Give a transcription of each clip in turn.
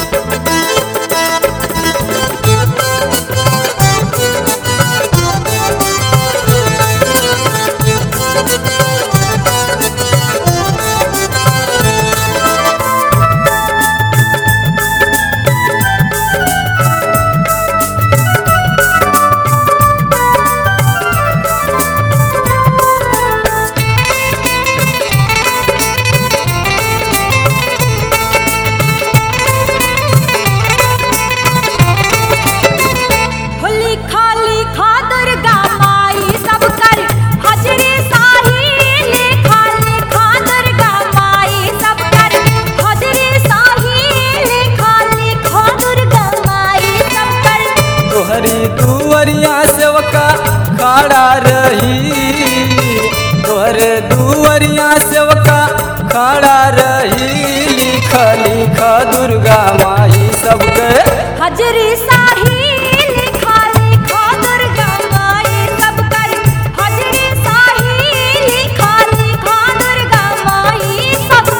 होली खाली खा दुर्गा माई सब कर हजरी साही लिखा लिखा दुर्गा माई सब कर हजरी साही लिखा लिखा दुर्गा माई सब कर तोहरी दुवरिया सेवका खड़ा रही तोहरे दुवरिया सेवका खड़ा रही लिख लिख दुर्गा माई सबके हजरी साही लिखा लिखा दुर्गा माई सब कर हजरी साही लिखा लिखा दुर्गा माई सब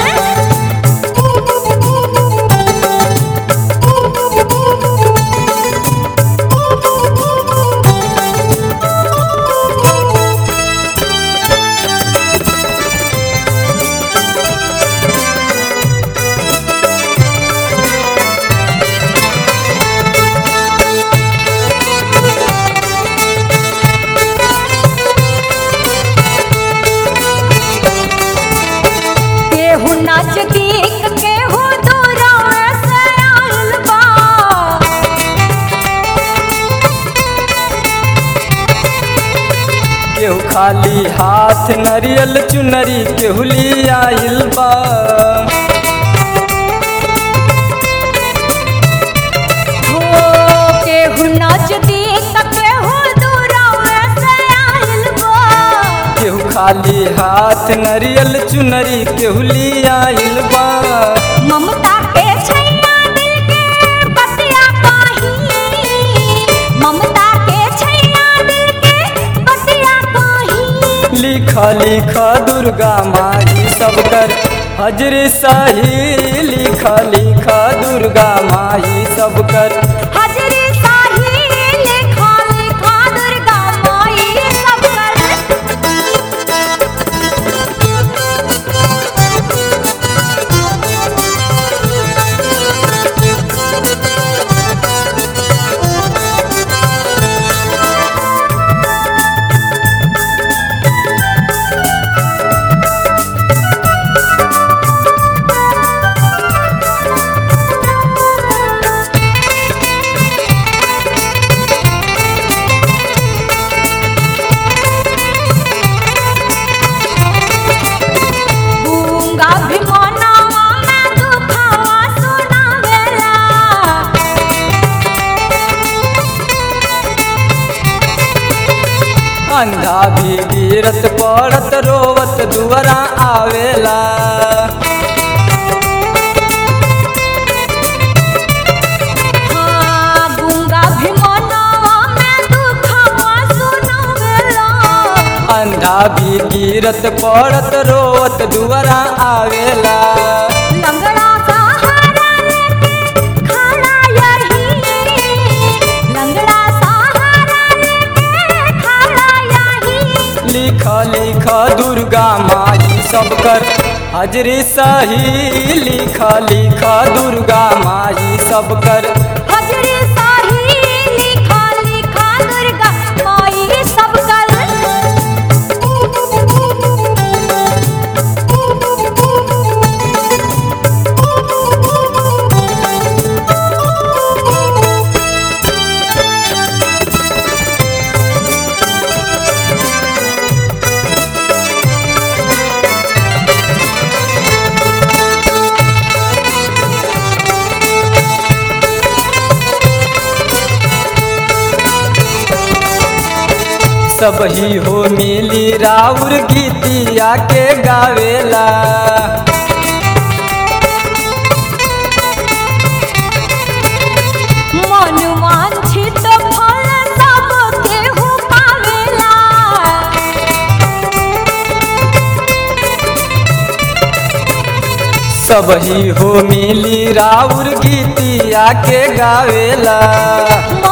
केहू नजदीक केहू दूरा से आइल बा केहू खाली हाथ नरियल चुनरी केहू ली आइल बा हो केहू नजदीक केहू दूरा से आइल बा केहू खाली हाथ नरियल चुनरी केहू ली आइल बा ममता के छैया दिल के बतिया काही ममता के छैया दिल के बतिया काही लिख लिख दुर्गा माई सब कर हजरी सही लिख लिख दुर्गा माई सब कर हजरी साही लिखा लिखा दुर्गा माई सब गूंगा भी मनावा मैं दुखावा सुनावेला अंधा भी गिरत पड़त रोवत दुआरा आवेला हाँ गूंगा भी मनावा मैं दुखावा सुनावेला अंधा भी गिरत पड़त रोवत दुआरा आवेला लंगड़ा सहारा लेके खड़ा यही लंगड़ा सहारा लेके खड़ा यही लिख लिख दुर्गा माई सब कर हजरी सही लिख लिख दुर्गा माई सब कर हजरी साही लिखा लिखा दुर्गा माई सब कर सब ही हो मिली राउर गीतिया के गावेला मन वांछित फल सब केहू पावेला सब ही हो मिली राउर गीतिया के गावेला